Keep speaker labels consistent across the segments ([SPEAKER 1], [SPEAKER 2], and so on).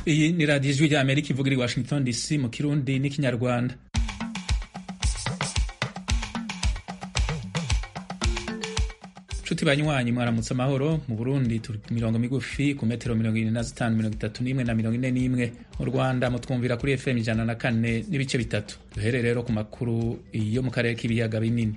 [SPEAKER 1] iyi ni radiyo ijwi rya amerika ivugira i washington dc mu kirundi n'ikinyarwanda nshuti banywanyi mwaramutse amahoro mu burundi turi ku mirongo migufi ku metero mirongo irindwi na zitanu mirongo itatu n'imwe na mirongo ine n'imwe mu rwanda mutwumvira kuri fm ijana na kane n'ibice bitatu duhere rero ku makuru yo mu karere k'ibiyaga binini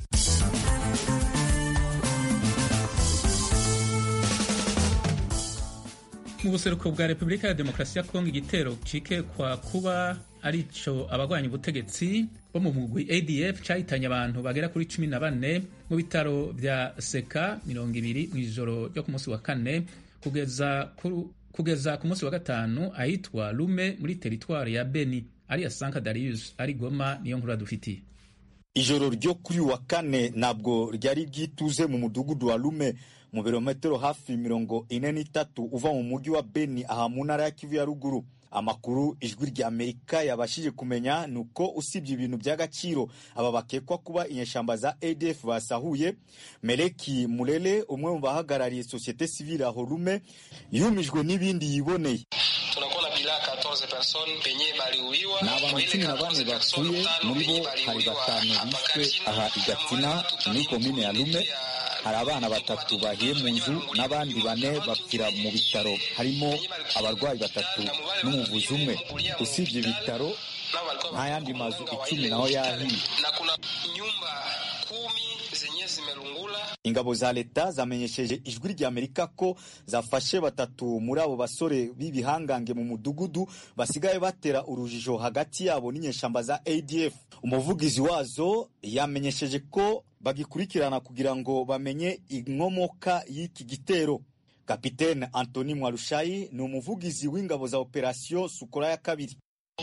[SPEAKER 1] mu buseruko bwa repubulika ya demokarasi ya kongo igitero cikekwa kuba arico abagwanya ubutegetsi bo mu mugwi adf cahitanye abantu bagera kuri cumi na bane mu bitaro vya seka mirongo ibiri mw'ijoro ryo ku munsi wa kane kugeza ku, kugeza ku munsi wa gatanu ahitwa lume muri teritwari ya beni ariya sanka darius ari goma niyo nkuru dufitiye
[SPEAKER 2] ijoro ryo kuri wa kane ntabwo ryari ryituze mu mudugudu wa lume mu birometero hafi mirongo ine n'itatu uva mu mujyi wa beni aha mu ntara ya kivu ya ruguru amakuru ijwi rya amerika yabashije kumenya ni uko usibye ibintu by'agaciro aba bakekwa kuba inyeshamba za adf basahuye meleki murere umwe mu bahagarariye sosiyete sivile aho rume yumijwe n'ibindi yiboneye
[SPEAKER 3] ni abantu cumi na bane bapfuye muri bo hari batanu bishwe aha igatsina muri komine ya lume hari abana batatu bahiye mu nzu n'abandi bane bapfira mu bitaro harimo abarwayi batatu n'umuvuzi umwe usibye ibitaro nta yandi mazu icumi naho yahiye ingabo za leta zamenyesheje ijwi rya amerika ko zafashe batatu muri abo basore b'ibihangange mu mudugudu basigaye batera urujijo hagati yabo n'inyeshamba za adf umuvugizi wazo yamenyesheje ko bagikurikirana kugira ngo bamenye inkomoka y'iki gitero kapitene antoni mwarushayi ni umuvugizi w'ingabo za operasiyo sukora ya kabiri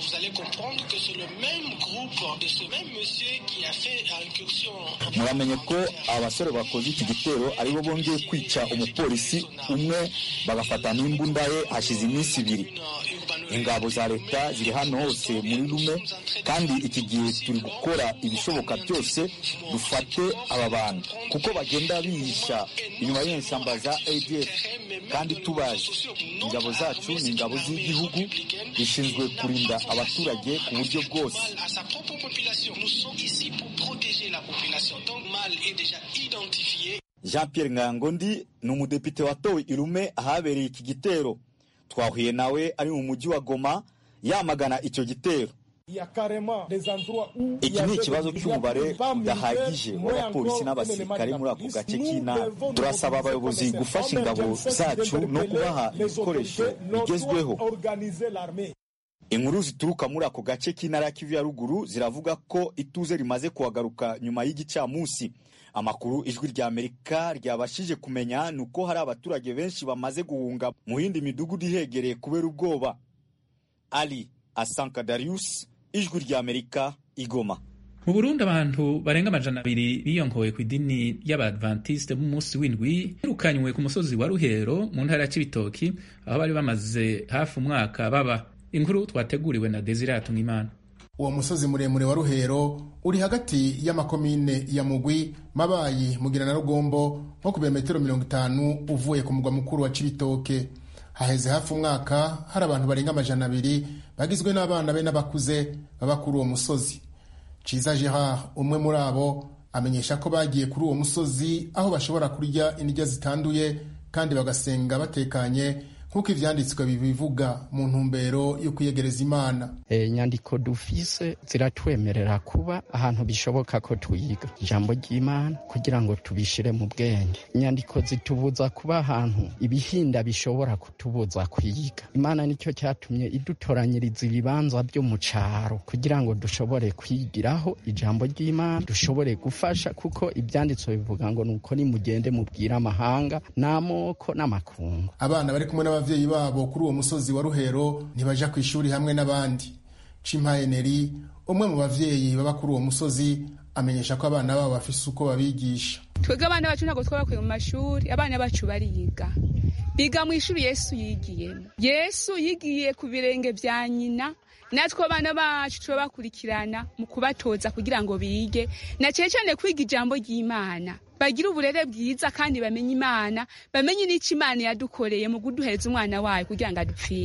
[SPEAKER 3] muramenye ko abasore bakoze iki gitero aribo bongeye kwica umupolisi umwe bagafata n'imbunda ye hashize iminsi ibiri ingabo za leta ziri hano hose muri rume kandi iki gihe turi gukora ibishoboka byose dufate aba bantu kuko bagenda bihisha inyuma y'inshyamba za adf kandi tubazi ingabo zacu ni ingabo z'igihugu zishinzwe kurinda abaturage ku buryo bwose jean pierre ngangondi ni umudepite watowe irume ahabereye iki gitero twahuye nawe ari mu mujyi wa goma yamagana icyo gitero iki ni ikibazo cy'umubare udahagije w'abapolisi n'abasirikare muri ako gace k'intara turasaba abayobozi gufasha ingabo zacu no kubaha ibikoresho bigezweho inkuru zituruka muri ako gace k'intara ya kivu ya ruguru ziravuga ko ituze rimaze kuhagaruka nyuma y'igicamunsi amakuru ijwi rya amerika ryabashije kumenya ni uko hari abaturage benshi bamaze guhunga mu yindi midugudu ihegereye kubera ubwoba ali asanka darius ijwi rya amerika igoma
[SPEAKER 1] mu burundi abantu barenga amajana abiri biyonkoye ku idini y'abadventiste b'umunsi w'indwi birukanywe ku musozi wa ruhero mu ntara ya cibitoki aho bari bamaze hafi umwaka baba inkuru twateguriwe na desire hatungimana
[SPEAKER 4] uwo musozi muremure wa ruhero uri hagati y'amakomine ya mugwi mabayi mugira na rugombo nko ku birometero mirongo itanu uvuye ku mugwa mukuru wa cibitoke haheze hafi umwaka hari abantu barenga amajana abiri bagizwe n'abana be n'abakuze baba kuri uwo musozi ciza gerard umwe muri abo amenyesha ko bagiye kuri uwo musozi aho bashobora kurya indya zitanduye kandi bagasenga batekanye nk'uko ivyanditswe bibivuga mu ntumbero yo kwiyegereza imana
[SPEAKER 5] inyandiko e, dufise ziratwemerera kuba ahantu bishoboka ko twiga ijambo ry'imana kugira ngo tubishire mu bwenge inyandiko zitubuza kuba ahantu ibihinda bishobora kutubuza kwiga imana nicyo cyatumye idutoranyiriza ibibanza byo mu caro kugira ngo dushobore kwigiraho ijambo ry'imana dushobore gufasha kuko ivyanditswe bivuga ngo nuko nimugende mubwire amahanga n'amoko n'amakungu
[SPEAKER 4] abana bari kumwe n'abavyeyi babo kuri uwo musozi wa ruhero ntibaja ku ishuri hamwe n'abandi cimpayeneri umwe mu bavyeyi baba kuri uwo musozi amenyesha ko abana babo bafise uko babigisha
[SPEAKER 6] twebwe abana bacu ntabwo twabakuye mu mashuri abana bacu bariga biga mu ishuri yesu yigiyemo yesu yigiye ku birenge vya nyina natwe abana bacu turabakurikirana mu kubatoza kugira ngo bige na cyane cyane kwiga ijambo ry'imana bagire uburere bwiza kandi bamenye imana bamenye n'icyo imana yadukoreye mu kuduhereza umwana wayo kugira ngo adupfire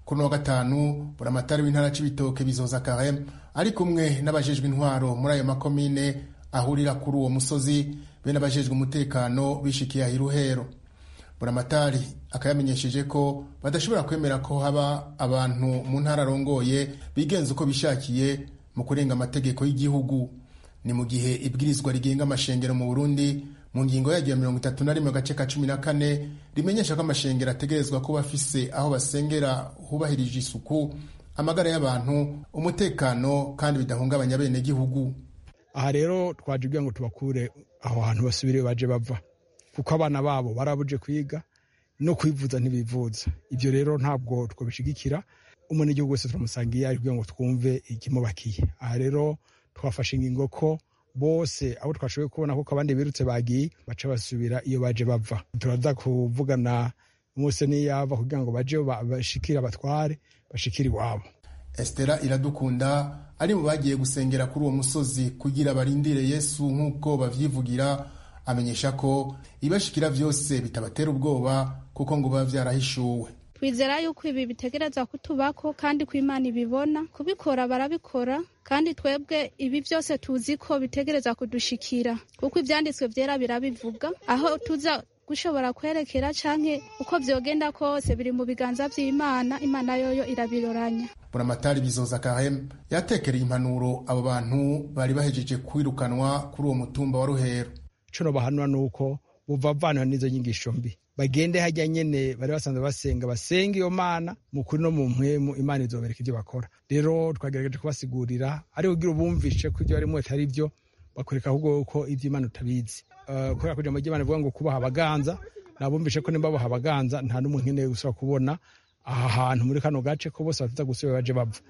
[SPEAKER 4] kuri wa gatanu buramatari w'intara c'ibitoke bizoza karem ari kumwe n'abajejwe intwaro muri ayo makomine ahurira kuri uwo musozi be n'abajejwe umutekano bishikiye ahiruhero buramatari akayamenyesheje ko badashobora kwemera ko haba abantu mu ntara arongoye bigenza uko bishakiye mu kurenga amategeko y'igihugu ni mu gihe ibwirizwa rigenga amashengero mu burundi mu ngingo yaryo ya mirongo itatu na rimwe agace ka cumi na kane rimenyesha ko amashengero ategerezwa kuba afise aho basengera hubahirije isuku amagara y'abantu umutekano kandi bidahungabanya abenegihugu
[SPEAKER 7] aha rero twaje kugira ngo tubakure aho hantu basubire baje bava kuko abana babo barabuje kwiga no kwivuza ntibivuza ibyo rero ntabwo twabishigikira umunyagihugu wese turamusangiye ari kugira ngo twumve ikimubakiye aha rero twafashe ingingo ko bose abo twashoboye kubona kuko abandi birutse bagiye baca basubira iyo baje bava turaza kuvugana umunsi niyava kugira ngo baje bashikire abatware bashikire iwabo
[SPEAKER 4] Estera iradukunda ari mu bagiye gusengera kuri uwo musozi kugira barindire Yesu nk'uko bavyivugira amenyesha ko ibashikira vyose bitabatera ubwoba kuko ngo biba vyarahishuwe
[SPEAKER 8] twizera yuko ibi bitegereza kutubako kandi ko imana ibibona kubikora barabikora kandi twebwe ibi byose tuzi ko bitegereza kudushikira kuko ibyanditswe byera birabivuga aho tuza gushobora kwerekera canke uko vyogenda kose biri mu biganza vy'imana imana yoyo irabiroranya
[SPEAKER 4] buramatari bizoza kahem yatekereye impanuro abo bantu bari bahejeje kwirukanwa kuri uwo mutumba wa ruhero
[SPEAKER 7] ico bahanura nuko buvavana n'izo nyigisho mbi bagende hajya nyene bari basanzwe basenga basenga iyo mana mu kuri no mu mpwemu imana izobereka ivyo bakora rero twagerageje kubasigurira ariko kugira ubumvishe ko ivyo barimwo atari vyo bakwereka ahubwo ko ivyo imana utabizi uh, kubera kuja mu ry'imana ivuga ngo kubaha abaganza nabumvishe ko nimba baha abaganza nta n'umuntu nkeneye gusubira kubona aha hantu muri kano gace ko bose bafite gusubira baje bava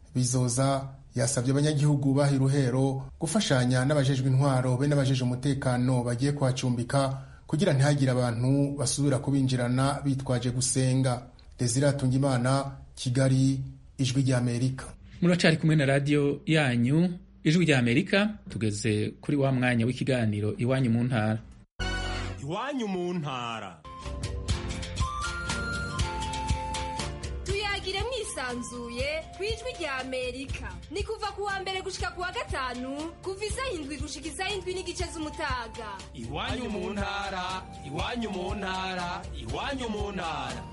[SPEAKER 4] bizoza yasabye abanyagihugu baha iruhero gufashanya n'abajejwe intwaro be n'abajejwe umutekano bagiye kuhacumbika kugira ntihagire abantu basubira kubinjirana bitwaje gusenga desire imana kigali ijwi ry'amerika
[SPEAKER 1] muracari kumwe na radiyo yanyu ijwi ry'amerika tugeze kuri wa mwanya w'ikiganiro iwanyu mu ntara
[SPEAKER 9] iwanyu mu ntara
[SPEAKER 10] tuyagire mwisanzuye ku ijwi rya amerika ni kuva ku wa mbere gushika ku wa gatanu kuva isaha indwi gushika isaha indwi n'igice z'umutaga
[SPEAKER 9] iwanyu mu ntara iwanyu mu ntara iwanyu mu ntara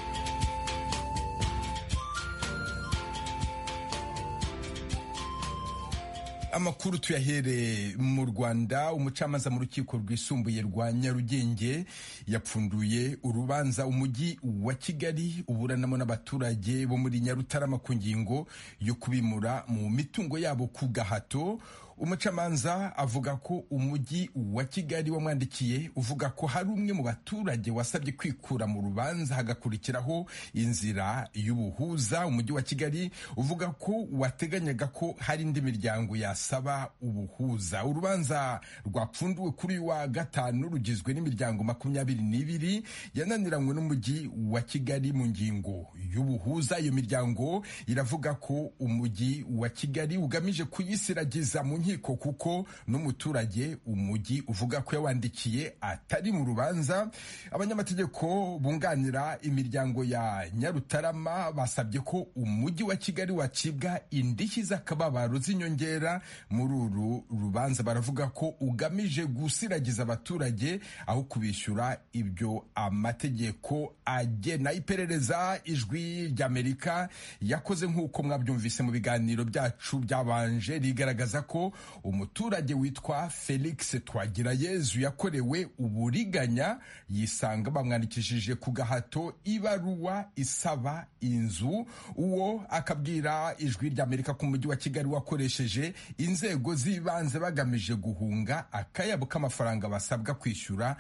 [SPEAKER 11] amakuru tuyahere mu rwanda umucamanza mu rukiko rwisumbuye rwa nyarugenge yapfunduye urubanza umujyi wa kigali uburanamo n'abaturage bo muri nyarutarama ku ngingo yo kubimura mu mitungo yabo ku gahato umucamanza avuga ko umujyi wa kigali wamwandikiye uvuga ko hari umwe mu baturage wasabye kwikura mu rubanza hagakurikiraho inzira y'ubuhuza umujyi wa kigali uvuga ko wateganyaga ko hari indi miryango yasaba ubuhuza urubanza rwapfunduwe kuri uyu wa gatanu rugizwe n'imiryango makumyabiri n'ibiri yananiranywe n'umujyi wa kigali mu ngingo y'ubuhuza iyo miryango iravuga ko umujyi wa kigali ugamije kuyisiragiza mu nkiko kuko n'umuturage umujyi uvuga ko yawandikiye atari mu rubanza abanyamategeko bunganira imiryango ya nyarutarama basabye ko umujyi wa kigali wacibwa indishyi z'akababaro z'inyongera muri uru rubanza baravuga ko ugamije gusiragiza abaturage aho kubishyura ibyo amategeko agena iperereza ijwi ry'amerika yakoze nk'uko mwabyumvise mu biganiro byacu byabanje rigaragaza ko umuturage witwa felix twagirayezu yakorewe uburiganya yisanga bamwandikishije ku gahato ibaruwa isaba inzu uwo akabwira ijwi ry'amerika ko umujyi wa kigali wakoresheje inzego z'ibanze bagamije guhunga akayabo k'amafaranga basabwa kwishyura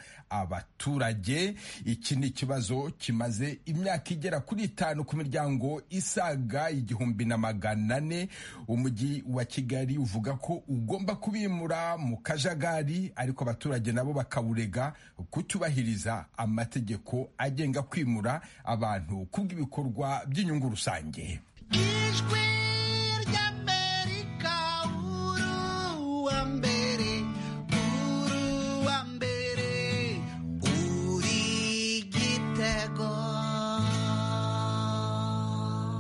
[SPEAKER 11] abaturage iki ni ikibazo kimaze imyaka igera kuri itanu ku miryango isaga igihumbi na magana ane umujyi wa kigali uvuga ko ugomba kubimura mu kajagari ariko abaturage nabo bakawurega kutubahiriza amategeko agenga kwimura abantu kubw'ibikorwa by'inyungu rusange
[SPEAKER 12] ijwi ry'amerika uruwa mbere uruwa mbere uri igitego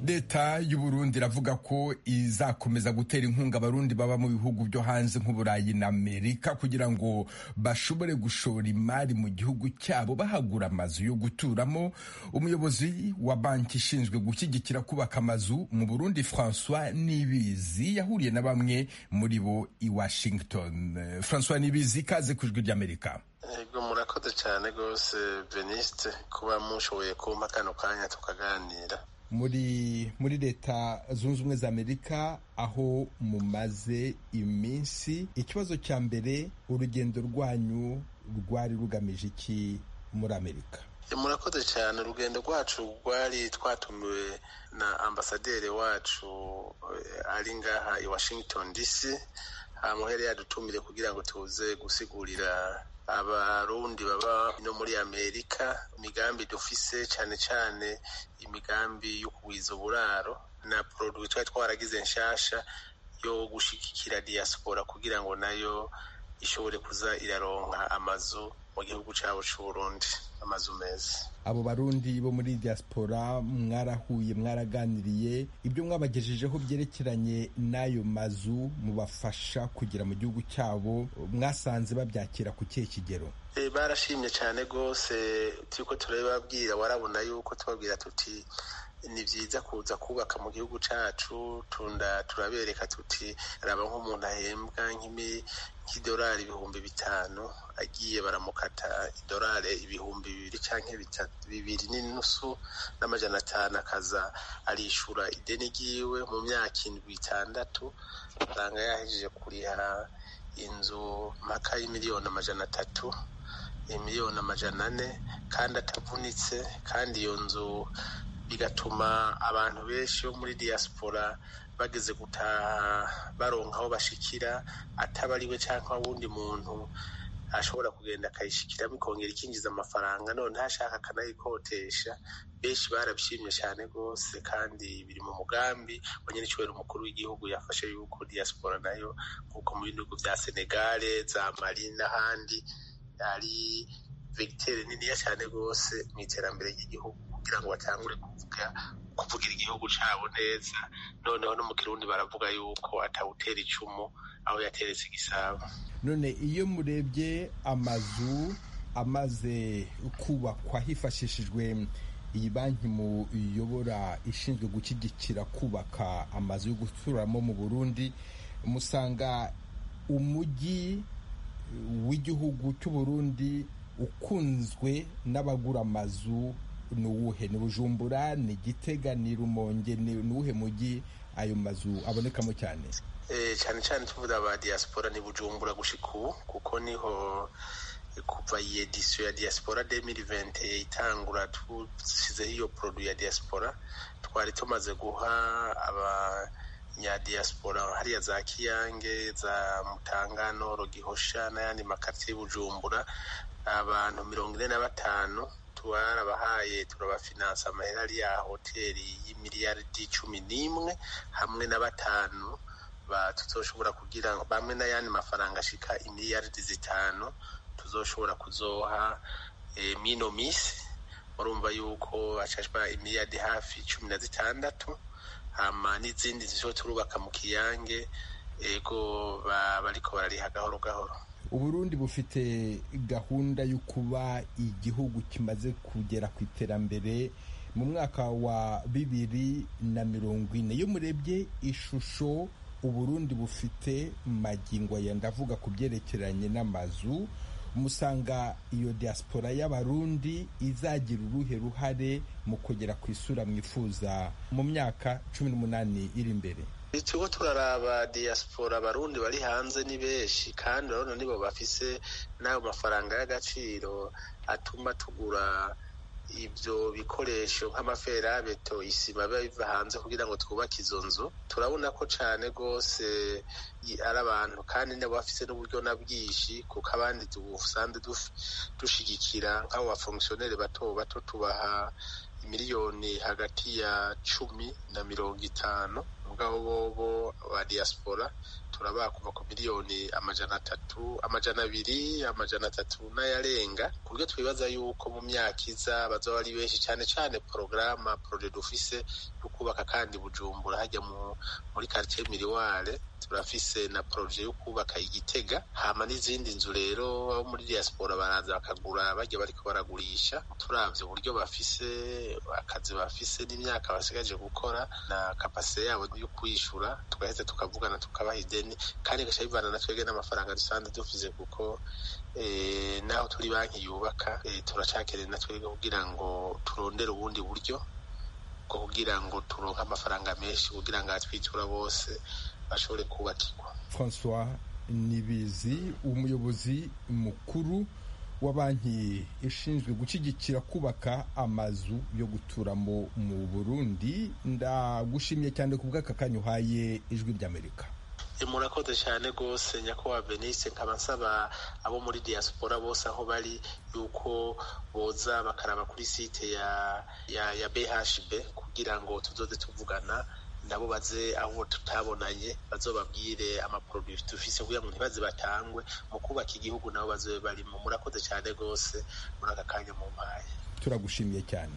[SPEAKER 11] leta y'uburundi iravuga ko izakomeza gutera inkunga abarundi baba mu bihugu byo hanze nk'uburayi na amerika kugira ngo bashobore gushora imari mu gihugu cyabo bahagura amazu yo guturamo umuyobozi wa banki ishinzwe gushyigikira kubaka amazu mu burundi francois nibizi yahuriye na bamwe muri bo i washington francois nibizi ikaze ku ijwi ry'amerika
[SPEAKER 13] ego murakoze cyane rwose veniste kuba mushoboye kumpa kano kanya tukaganira
[SPEAKER 11] muri muri leta zunze ubumwe za amerika aho mumaze iminsi ikibazo cya mbere urugendo rwanyu rwari rugamije iki muri amerika
[SPEAKER 13] murakoze cyane urugendo rwacu rwari twatumiwe na ambasaderi wacu ari ngaha i washington dc amuhere yadutumire kugira ngo tuze gusigurira abarundi baba no muri amerika imigambi dufise cyane cyane imigambi yo kugwiza uburaro na produit twari twaragize nshasha yo gushigikira diaspora kugira ngo nayo ishobore kuza iraronka amazu mu gihugu cyabo c'uburundi amazu meza
[SPEAKER 11] abo barundi bo muri diaspora mwarahuye mwaraganiriye ibyo mwabagejejeho byerekeranye n'ayo mazu mubafasha kugera mu gihugu cyabo mwasanze babyakira ku kihe kigero
[SPEAKER 13] barashimye cyane rwose turiko turababwira warabona yuko tubabwira tuti ni byiza kuza kubaka mu gihugu cyacu tunda turabereka tuti raba nk'umuntu ahembwa nk'idolari ibihumbi bitanu agiye baramukata idolari ibihumbi bibiri cyangwa bibiri n'inusu n'amajana atanu akaza arishura ideni ryiwe mu myaka indwi itandatu usanga yahejeje kuriha inzu mpaka y'imiliyoni amajana atatu miliyoni amajana ane kandi atavunitse kandi iyo nzu bigatuma abantu benshi bo muri diaspora bageze gutaha baronka aho bashikira ataba ari we cyangwa wundi muntu ashobora kugenda akayishikiramo ikongera ikinjiza amafaranga none ntashaka akanayikotesha benshi barabishimye cyane rwose kandi biri mu mugambi wa nyir'icyubahiro umukuru w'igihugu yafashe yuko diaspora nayo nk'uko mu bihugu bya senegale za mali n'ahandi ari vegitere niniya cyane rwose mu iterambere ry'igihugu kugira ngo batangure kuvuga kuvugira igihugu cyabo neza noneho no mu kirundi baravuga yuko atawutera icumu aho yateretse igisabo
[SPEAKER 11] none iyo murebye amazu amaze kubakwa hifashishijwe iyi banki muyobora ishinzwe gushyigikira kubaka amazu yo guturamo mu burundi musanga umujyi w'igihugu cy'uburundi ukunzwe n'abagura amazu ni uwuhe ni bujumbura ni gitega ni rumonge ni uwuhe mujyi ayo mazu abonekamo cyane
[SPEAKER 13] cyane cyane tuvuga aba diaspora ni bujumbura gushika ubu kuko niho kuva iyi edisiyo ya diaspora demiri vente itangura dusizeho iyo produit ya diaspora twari tumaze guha abanyadiaspora hariya za kiyange za mutangano gihosha n'ayandi makaritiye bujumbura abantu mirongo ine na batanu twarabahaye turabafinansa amahera ari ya hoteli y'imiliyaridi cumi n'imwe hamwe na batanu tuzoshobora kugira bamwe n'ayandi mafaranga ashika imiliyaridi zitanu tuzoshobora kuzoha mino misi murumva yuko hacashwa imiliyaridi hafi cumi na zitandatu hama n'izindi zizo turubaka mu kiyange ego bariko barariha gahoro gahoro
[SPEAKER 11] uburundi bufite gahunda yo kuba igihugu kimaze kugera ku iterambere mu mwaka wa bibiri na mirongo ine iyo murebye ishusho uburundi bufite magingo aya ndavuga ku byerekeranye n'amazu musanga iyo diaspora y'abarundi izagira uruhe ruhare mu kugera ku isura mwifuza mu myaka cumi n'umunani iri imbere
[SPEAKER 13] turiko turaraba diaspora abarundi bari hanze ni benshi kandi urabona nibo bafise n'ayo mafaranga y'agaciro atuma tugura ibyo bikoresho nk'amaferabeto isima biba biva hanze kugira ngo twubake izo nzu turabona ko cyane rwose ari abantu kandi nabo bafise n'uburyo na bwinshi kuko abandi dusanzwe dushigikira nk'abo bafongisiyoneri bato bato tubaha miliyoni hagati ya cumi na mirongo itanu mugabo bobo ba diaspora turabaha kuva ku miliyoni amajana atatu amajana abiri amajana atatu n'ayarenga ku buryo twibaza yuko mu myaka iza bazaba ari benshi cyane cyane porogaramu poroje dufise yo kubaka kandi bujumbura hajya muri quartier miriware turafise na proje yo kubaka igitega hama n'izindi nzu rero abo muri diaspora baraza bakagura bajya bariko baragurisha turavye uburyo bafise akazi bafise n'imyaka basigaje gukora na kapasite yabo yo kwishura tugaheza tukavugana tukabaha ideni kandi gaca bivana na twebwe n'amafaranga dusanzwe dufise kuko eh, naho turi banki yubaka eh, turacakeneye na twebwe kugira ngo turondere ubundi buryo bwo kugira ngo turonke amafaranga menshi kugira ngo abatwitura bose bashobore kubakirwa
[SPEAKER 11] francois nibizi umuyobozi mukuru wa banki ishinzwe gushyigikira kubaka amazu yo guturamo mu burundi ndagushimiye cyane ku bw'aka kanya uhaye ijwi ry'amerika
[SPEAKER 13] murakoze cyane rwose nyakubahwa benise nkaba nsaba abo muri diaspora bose aho bari yuko boza bakaraba kuri site ya ya ya bhb kugira ngo tuzoze tuvugana nabo baze aho tutabonanye bazobabwire amaproduit dufise kugira ngo ntibaze batangwe mu kubaka igihugu nabo bazobe barimo murakoze cyane rwose muri aka kanya mu mpaye
[SPEAKER 11] turagushimiye cyane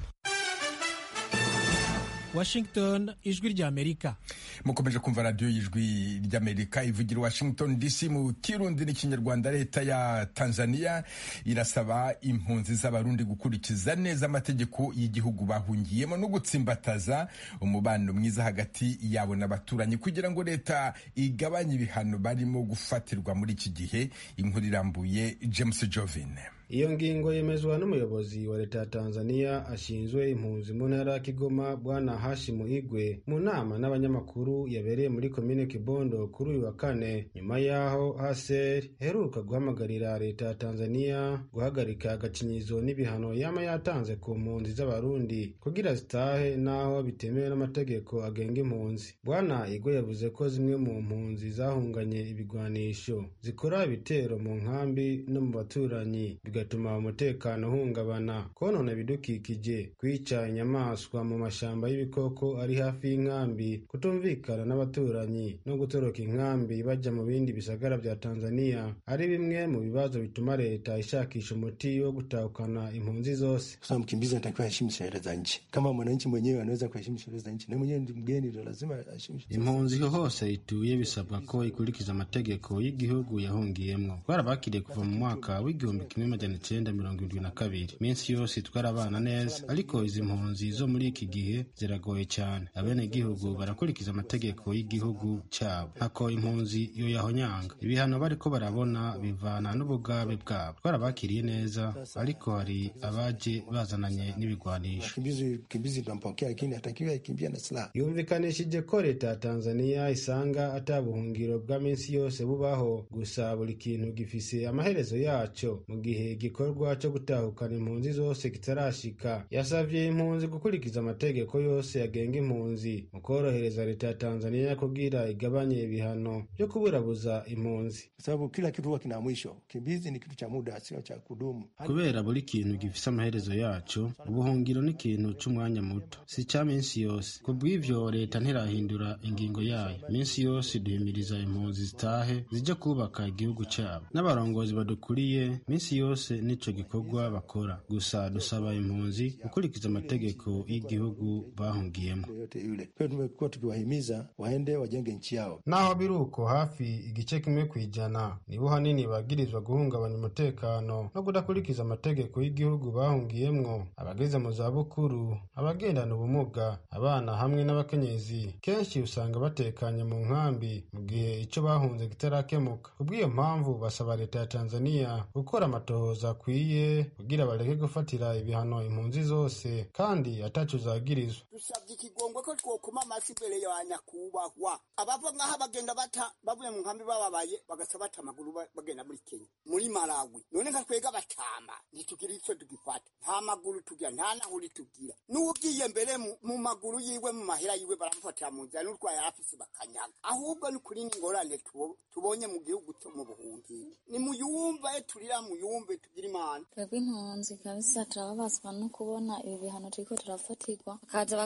[SPEAKER 14] washington ijwi ry'amerika
[SPEAKER 11] mukomeje kumva radiyo y'ijwi ry'amerika ivugira washington dc mu kirundi n'ikinyarwanda leta ya tanzania irasaba impunzi z'abarundi gukurikiza neza amategeko y'igihugu bahungiyemo no gutsimbataza umubano mwiza hagati yabo n'abaturanyi kugira ngo leta igabanye ibihano barimo gufatirwa muri iki gihe inkuru irambuye james jovin
[SPEAKER 15] iyo ngingo yemezwa n'umuyobozi wa leta ya tanzania ashinzwe impunzi mu ntara ya kigoma bwana hashimu igwe mu nama n'abanyamakuru yabereye muri komine kibondo kuri uyu wa kane nyuma y'aho haser iheruka guhamagarira leta ya tanzania guhagarika agacinyizo n'ibihano yama yatanze ku mpunzi z'abarundi kugira zitahe n'aho bitemewe n'amategeko agenga impunzi bwana igwe yavuze ko zimwe mu mpunzi zahunganye ibigwanisho zikora ibitero mu nkambi no mu baturanyi bigatuma umutekano uhungabana konona ibidukikije kwica inyamaswa mu mashamba y'ibikoko ari hafi y'inkambi kutumvikana n'abaturanyi no gutoroka inkambi bajya mu bindi bisagara bya tanzania ari bimwe mu bibazo bituma leta ishakisha umuti wo gutahukana impunzi zose
[SPEAKER 16] Sasa mkimbizi anatakiwa aheshimu sheria za nchi. Kama mwananchi mwenyewe anaweza kuheshimu sheria za nchi, na mwenyewe ndi mgeni, ndio lazima aheshimu sheria.
[SPEAKER 15] impunzi hose ituye bisabwa ko ikurikiza amategeko y'igihugu yahungiyemwo twarabakiriye kuva mu mwaka w'igihumbi kimwe majana icenda mirongo irindwi na kabiri minsi yose twarabana neza ariko izi mpunzi zo muri iki gihe ziragoye cyane abenegihugu barakurikiza amategeko y'igihugu cyabo ntako impunzi yo yahonyanga ibihano bariko barabona bivana n'ubugabe bwabo twarabakiriye neza ariko hari abaje bazananye n'ibigwanisho
[SPEAKER 16] Mkimbizi mkimbizi tunampokea, lakini hatakiwi akimbia na silaha.
[SPEAKER 15] yumvikanishije ko leta ya tanzania isanga ata buhungiro bwa minsi yose bubaho gusa buri kintu gifise amaherezo yaco mu gihe igikorwa co gutahukana impunzi zose kitarashika yasavye impunzi gukurikiza amategeko yose yagenga impunzi mu korohereza leta ya tanzania kugira igabanye ibihano vyo kuburabuza impunzi
[SPEAKER 16] Kwa sababu kila kitu huwa kina mwisho. Kimbizi ni kitu cha muda, sio cha kudumu.
[SPEAKER 15] kubera buri kintu gifise amaherezo yaco ubuhungiro ni ikintu c'umwanya muto si ca minsi yose ku bw'ivyo leta ntirahindura ingingo yayo minsi yose duhimiriza impunzi zitahe zija kubaka igihugu cabo n'abarongozi badukuriye minsi yose nico gikorwa bakora gusa dusaba impunzi gukurikiza amategeko y'igihugu bahungiyemo
[SPEAKER 16] Yoyote yule. Kwa hiyo tumekuwa tukiwahimiza waende wajenge nchi yao.
[SPEAKER 15] naho biri uko hafi igice kimwe ku ijana nibo hanini bagirizwa guhungabanya umutekano no kudakurikiza amategeko y'igihugu bahungiyemwo abageze mu zabukuru abagendana ubumuga abana hamwe n'abakenyezi kenshi usanga batekanye mu nkambi mu gihe ico bahunze kitarakemuka kubw'iyo mpamvu basaba leta ya tanzania gukora amatohoza akwiye kugira bareke gufatira ibihano impunzi zose kandi ataco zagirizwa
[SPEAKER 17] dusabye ikigongwe ko twokuma amafi imbere ya nyakubahwa abava ngaha bagenda bata bavuye mu nkambi bababaye bagaca bata amaguru ba- bagenda muri kenya muri malawi none nka twega batama ntitugira ico tugifata nta maguru tugira nta nahuri tugira n'ugiye mbere mu- mu maguru yiwe mu mahera yiwe baramufatira mu nzira n'urwaye afise bakanyaga ahubwo ni kuri n'ingorane tubo- tubonye mu gihugu cyo mu buhungiro ni muyumve turira muyumve tugira imana
[SPEAKER 18] twebwe impunzi kabisa turababazwa no kubona ibi bihano turiko turafatirwa bakaza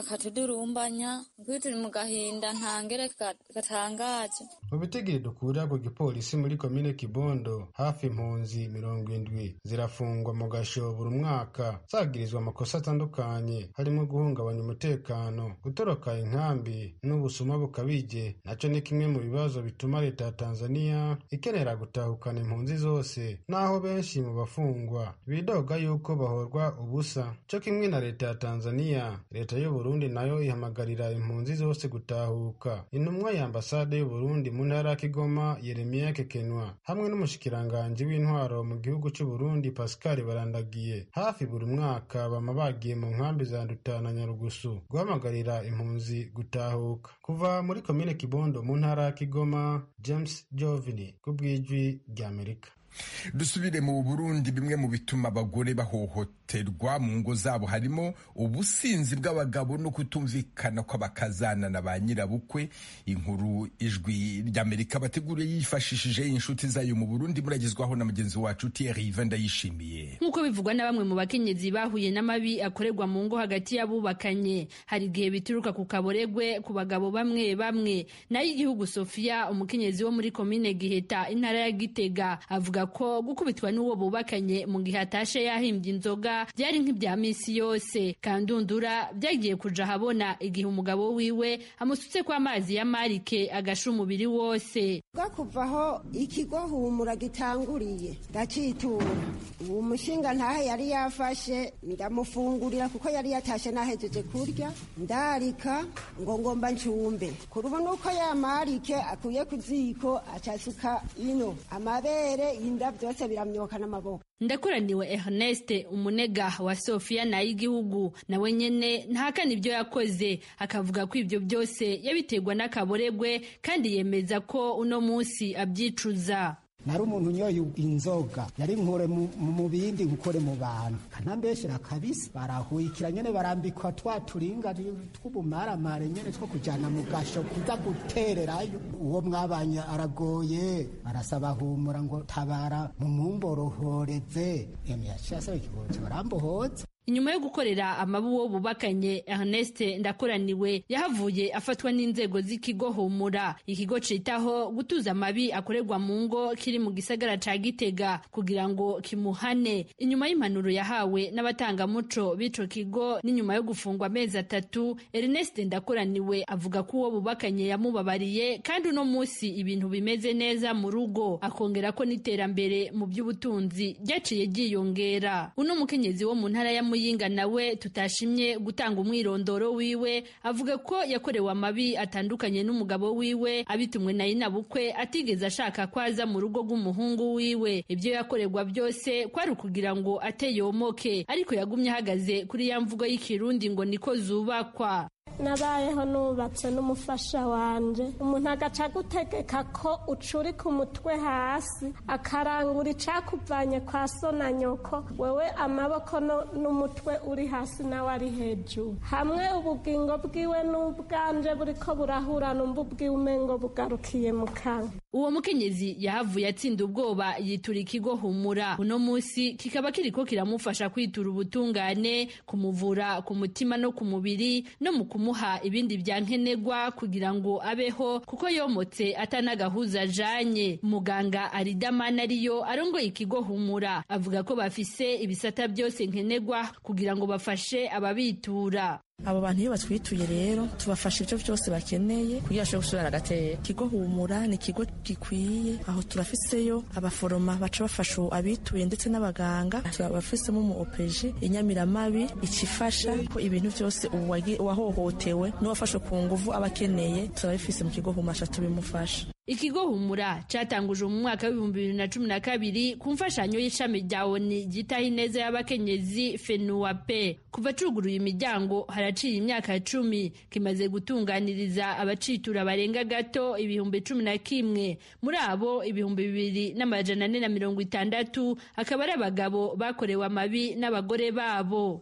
[SPEAKER 18] bakatudurumbanya kuko turi mu gahinda ntangere gatangaje
[SPEAKER 15] mu bitigiri dukura ku gipolisi muri komine kibondo hafi impunzi mirongo indwi zirafungwa mu gasho buri mwaka zagirizwa amakosa atandukanye harimo guhungabanya umutekano gutoroka inkambi n'ubusuma bukabije naco ni kimwe mu bibazo bituma leta ya tanzania ikenera gutahukana impunzi zose naho benshi mu bafungwa bidoga yuko bahorwa ubusa co kimwe na leta ya tanzania leta y'uburundi nayo ihamagarira impunzi zose gutahuka intumwa ya ambasade y'uburundi mu ntara ya kigoma yeremiya kekenwa hamwe n'umushikiranganji w'intwaro mu gihugu c'uburundi pascal barandagiye hafi buri mwaka bama bagiye mu nkambi za nduta na nyarugusu guhamagarira impunzi gutahuka kuva muri komine kibondo mu ntara ya kigoma james jovini ku bw'ijwi ry'amerika
[SPEAKER 11] dusubire mu burundi bimwe mu bituma abagore bahohoterwa mu ngo zabo harimo ubusinzi bw'abagabo no kutumvikana kw'abakazana na ba nyirabukwe inkuru ijwi ry'amerika bateguriye yifashishije inshuti zayo mu burundi muragezwaho na mugenzi wacu thierry iva ndayishimiye
[SPEAKER 19] nk'uko bivugwa na bamwe mu bakenyezi bahuye n'amabi akorerwa mu ngo hagati y'abubakanye hari igihe bituruka ku kaboregwe ku bagabo bamwe bamwe nayo igihugu sofia umukenyezi wo muri komine giheta intara ya gitega avuga ko gukubitwa n'uwo bubakanye mu gihe atashe yahimbye inzoga byari nk'ibya minsi yose kandundura byagiye kuja ahabona igihe umugabo wiwe amusutse ko amazi ya marike agasha umubiri wose
[SPEAKER 20] kuvaho ikigo humura gitanguriye ndacitura uwo mushinga ntahe yari yafashe ndamufungurira kuko yari yatashe nahejeje kurya ndarika ngo ngomba ncumbe kurubu nuko ya marike akuye ku ziko acasuka ino amabere inda byose biramyoka n'amaboko
[SPEAKER 19] ndakoraniwe Ernest umunega wa Sofia na y'igihugu nawe nyene ntahakana ibyo yakoze akavuga ko ibyo byose yabiterwa n'akaboregwe kandi yemeza ko uno munsi abyicuza
[SPEAKER 21] nari umuntu unyoye inzoga yari nkure mu bindi gukore mu bantu kanambeshera kabisa barahuyikira nyene barambikwa twa turinga tw'ubumaramare nyene two kujana mu gasho kuza gutererayo uwo mwabanye aragoye arasaba humura ngo tabara mu mumborohoreze yemwe yaciye asaba ikibozo barambohoza
[SPEAKER 19] inyuma yo gukorera amabu wo bubakanye Ernest ndakoraniwe yahavuye afatwa n'inzego z'ikigo humura ikigo citaho gutuza amabi akorerwa mu ngo kiri mu gisagara ca Gitega kugira ngo kimuhane inyuma y'impanuro yahawe n'abatangamuco b'ico kigo n'inyuma yo gufungwa amezi atatu Ernest ndakoraniwe avuga ko uwo bubakanye yamubabariye kandi uno musi ibintu bimeze neza mu rugo akongera ko n'iterambere mu by'ubutunzi ryaciye ryiyongera uno mukenyezi wo mu ntara ya muyinga nawe tutashimye gutanga umwirondoro wiwe avuga ko yakorewe amabi atandukanye n'umugabo wiwe abitumwe na inabukwe atigeze ashaka ko aza mu rugo rw'umuhungu wiwe ibyo yakorerwa byose kwari ukugira ngo ateyomoke ariko yagumye ahagaze kuri ya mvugo y'ikirundi ngo niko zubakwa
[SPEAKER 22] nabayeho nubatse n'umufasha wanje umuntu agaca agutegeka ko ucurika umutwe hasi akarangura icakuvanye kwa so na nyoko wewe amaboko n'umutwe uri hasi nawe ari hejuru hamwe ubugingo bwiwe n'ubwanje buriko burahura numva ubwiwe umengo bugarukiye mu kanwa
[SPEAKER 19] uwo mukenyezi yahavuye atsinda ubwoba yitura ikigo humura uno munsi kikaba kiriko kiramufasha kwitura ubutungane kumuvura ku mutima no ku mubiri no mu kumuha ibindi bya nkenerwa kugira ngo abeho kuko yomotse atanagahuza ajanye muganga aridamana ariyo arongoye ikigo humura avuga ko bafise ibisata byose nkenerwa kugira ngo bafashe ababitura
[SPEAKER 23] abo bantu iyo batwituye rero tubafasha ibyo byose bakeneye kugira bashobore gusubira agatera ikigo humura ni ikigo gikwiye aho turafiseyo abaforoma baca bafasha abituye ndetse n'abaganga turabafisemo umu opeje inyamiramabi ikifasha ko ibintu byose uwahohotewe n'uwafashwe ku nguvu aba akeneye turabifise mu kigo humura tubimufasha
[SPEAKER 19] ikigo humura catanguje mu mwaka w'ibihumbi bibiri na cumi na kabiri ku mfashanyo y'ishami rya oni ryitaho ineza y'abakenyezi fenuwape kuva cuguruye imiryango haraciye imyaka cumi kimaze gutunganiriza abacitura barenga gato ibihumbi cumi na kimwe muri abo ibihumbi bibiri n'amajana ane na mirongo itandatu akaba ari abagabo bakorewe amabi n'abagore babo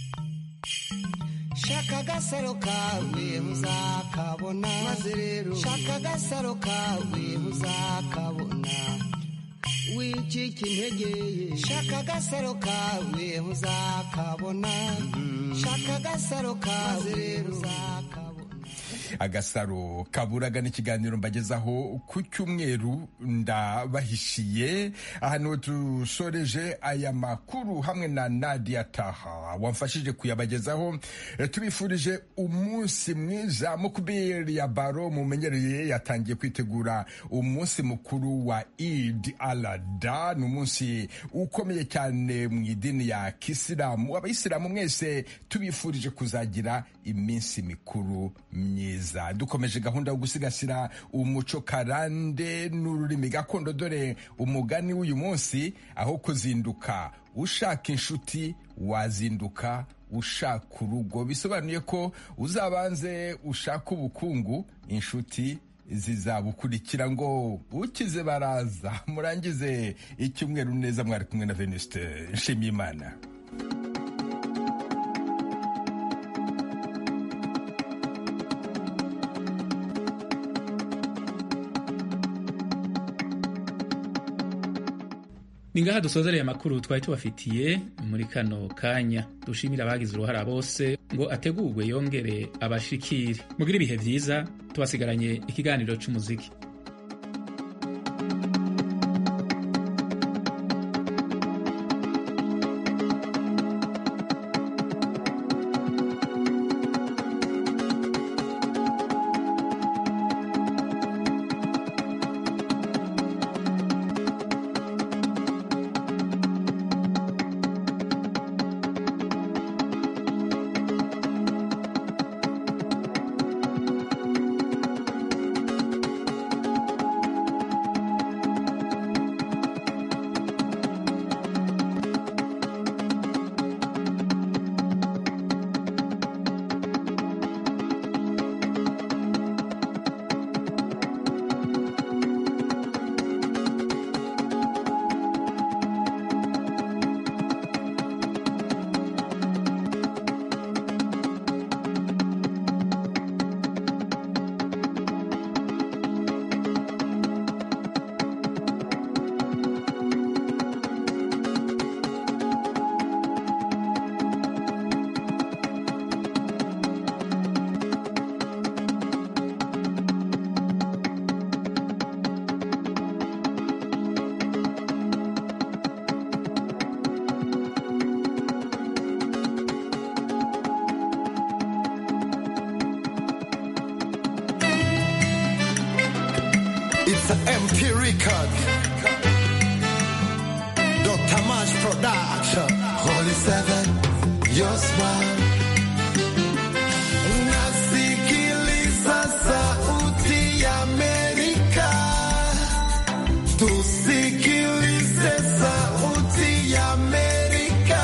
[SPEAKER 12] shaka agasaro kawe muzakabona maze rero shaka agasaro kawe muzakabona wicika intege shaka agasaro kawe uzakabona shaka agasaro kawe rero uzakabona
[SPEAKER 11] agasaro kaburaga n'ikiganiro mbagezaho ku cyumweru ndabahishiye ahantu dusoreje aya makuru hamwe na nadia taha wamfashije kuyabagezaho tubifurije umunsi mwiza mukubiri ya baro mumenyereye yatangiye kwitegura umunsi mukuru wa id alada ni umunsi ukomeye cyane mu idini ya kisilamu abayisilamu mwese tubifurije kuzagira iminsi mikuru myiza dukomeje gahunda yo gusigasira umuco karande n'ururimi gakondo dore umugani w'uyu munsi aho kuzinduka ushaka inshuti wazinduka ushaka urugo bisobanuye ko uzabanze ushaka ubukungu inshuti zizabukurikira ngo ukize baraza murangize icyumweru neza mwari kumwe na venuste nshimiyimana
[SPEAKER 1] ni ngaha dusozereye amakuru twari tubafitiye muri kano kanya dushimira abagize uruhara bose ngo ategurwe yongere abashikire mugire ibihe byiza tubasigaranye ikiganiro cy'umuziki
[SPEAKER 2] It's an MP record. Dr. Mash Production. Holy Seven, your smile. Nasikiliza sauti ya Amerika. Tusikilize sauti ya Amerika.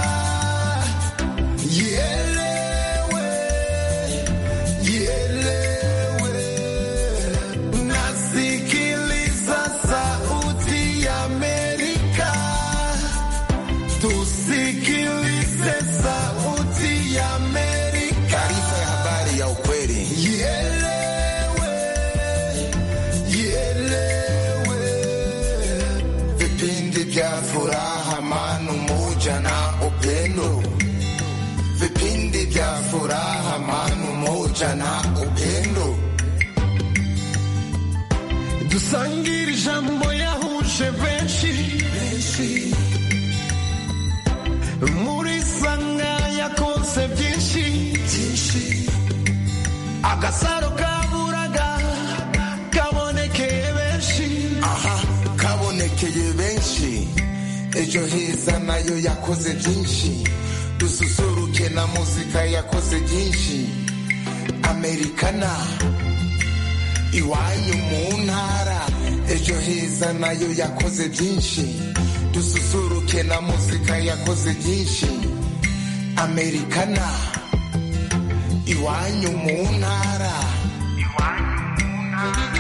[SPEAKER 2] Ielewe, ielewe. Nasikiliza sauti ya Amerika. Tusikilize sauti ya Amerika. Taarifa ya habari ya ukweli. Ielewe, ielewe. Vipindi vya furaha, amani, umoja na upendo. Vipindi vya furaha, amani, umoja na upendo. dusangire ijambo yahuje benshi muri sanga yakoze byinshi agasaro kaburaga kabonekeye benshi aha kabonekeye benshi ejo heza nayo yakoze byinshi dususuruke na muzika yakoze byinshi amerikana iwanyu mu ntara ejo heza nayo yakoze byinshi dususuruke na muzika yakoze byinshi amerikana iwanyu mu ntara iwanyu mu ntara